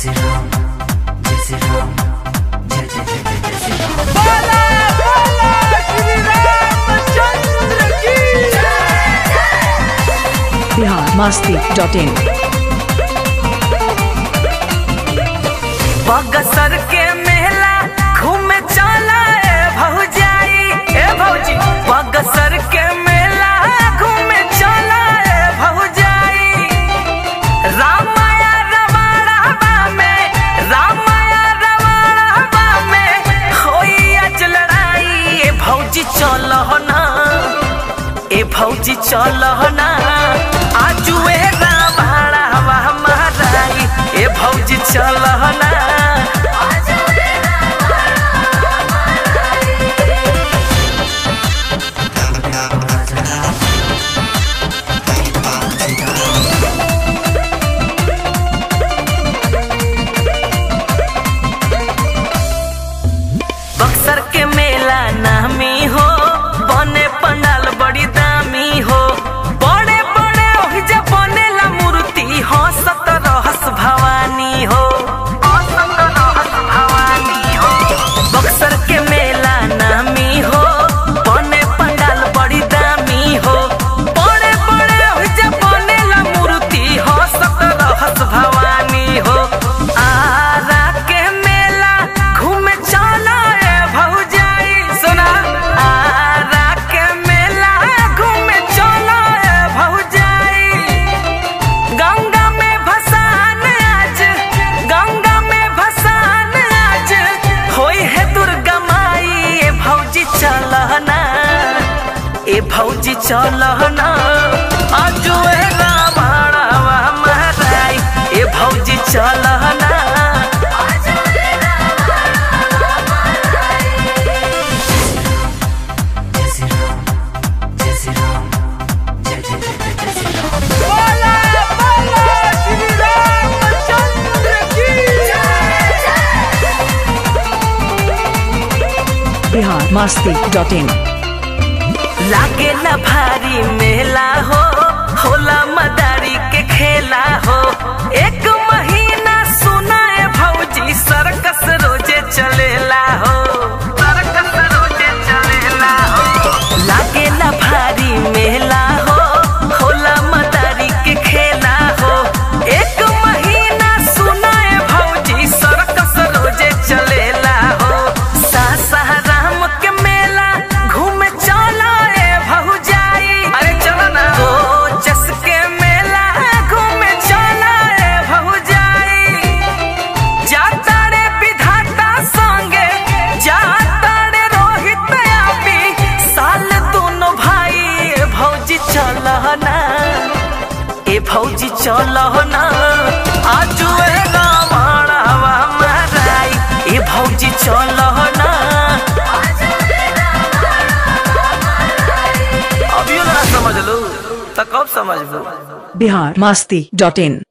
श्री राम जय श्री राम जय जय जय जय जय श्री राम बोला बोला श्री रामचंद्र की बिहार मस्ती डॉट इन बगसर के मेला घूमे चला ए भौजाई ए भौजी बगसर के मेला घूमे चला ए भौजाई रामाया रवाड़ावा में रामाया रवाड़ावा में होई आज लड़ाई ए भौजी चलो ना ए भौजी चलो ना आजुए रावाड़ावा महाराई ए भौजी चलो ना बक्सर के मेला नामी हो बने पंडाल बड़ी दामी हो बड़े बड़े ओहिजा बनेला मूर्ति हो सतरहस भवानी हो असतरहस भवानी हो बक्सर के मेला नामी हो बने पंडाल बड़ी दामी हो बड़े बड़े ओहिजा बनेला मूर्ति हो सतरहस भवानी हो आरा के मेला घूमे चला ए भौजाई सुना आरा के मेला घूमे चला ए भौजाई गंगा में भसान आज गंगा में भसान आज होई है दुर्गा माई ए भौजी चलना ए भौजी चलना आजू ए रावणवा महाराई ए भौजी चलना जय श्री राम जय श्री राम जय जय जय जय जय श्री राम बोला बोला श्री रामचंद्र की बिहार मस्ती डॉट इन लागे न भारी मेला हो होला मदारी के खेला हो एक महीना सुनाए भौजी सर्कस रोजे चलेला हो सर्कस रोजे चलेला हो लागे न भारी मेला हो होला मदारी के खेला हो एक महीना सुनाए भौजी सर्कस रोजे चलेला हो सासाराम के मेला घूमे चला ए भौजाई अरे चलो ना ओ जस के मेला घूमे चला ए भौजाई जाता रे विधाता संगे जाता रे रोहित आपी साल दोनों भाई ए भौजी चलना ए भौजी चलना आजू ए रावणवा महाराई ए भौजी चलना अभियो ना समझ लो तो कब समझ लो बिहार मस्ती डॉट इन